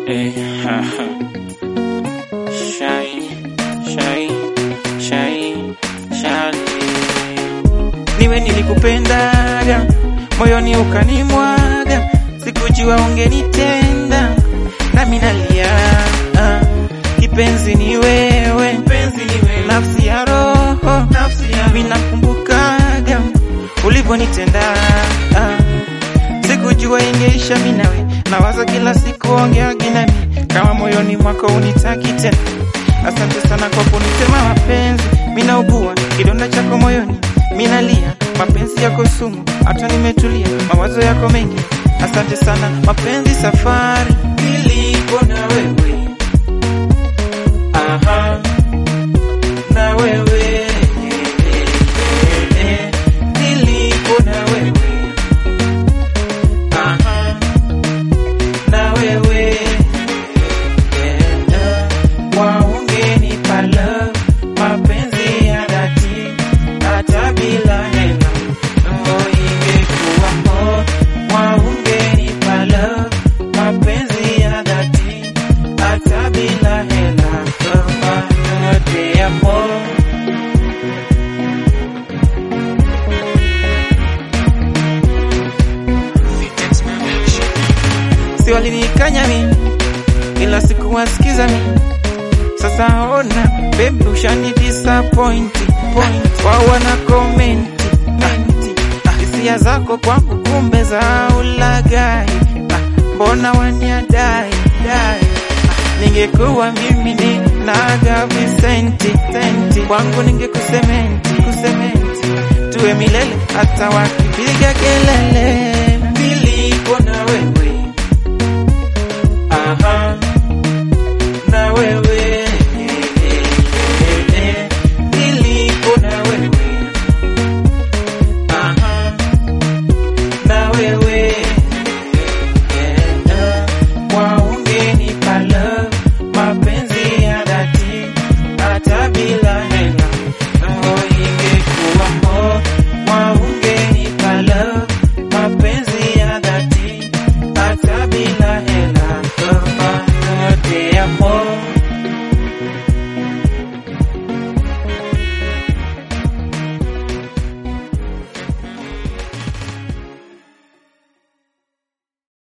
Eh, haha. Shai, shai, shai, shali. Niwe nilikupendaga moyoni ukanimwaga, sikujua ungenitenda nami nalia. Ah, Kipenzi ni wewe, nafsi ya roho, minakumbukaga ulivyonitenda. Ah, sikujua ingeisha mimi nawe, nawaza kila siku ongeagi nami kama moyoni mwako unitaki tena. Asante sana kwa kunitema mapenzi, minaugua kidonda chako moyoni, minalia mapenzi yako sumu, hata nimetulia mawazo yako mengi. Asante sana mapenzi, safari nilipo na wewe, aha, na wewe nilipo na wewe, aha, na wewe waungenipa love, mapenzi ya dhati, hata bila hela mambo ingekuwa poa. Waungenipa love, mapenzi ya dhati, hata bila hela kama yote ya poa. si walinikanya mimi ila sikuwasikiza mimi sasa ona baby ushani disappoint point wao wana comment hisia zako kwangu kumbe za ulagai Ah, mbona waniadai dai Ah, ningekuwa mimi ni naga Vicenti senti kwangu ningekusementi kusementi tuwe milele hata wakipiga kelele nilipo na wewe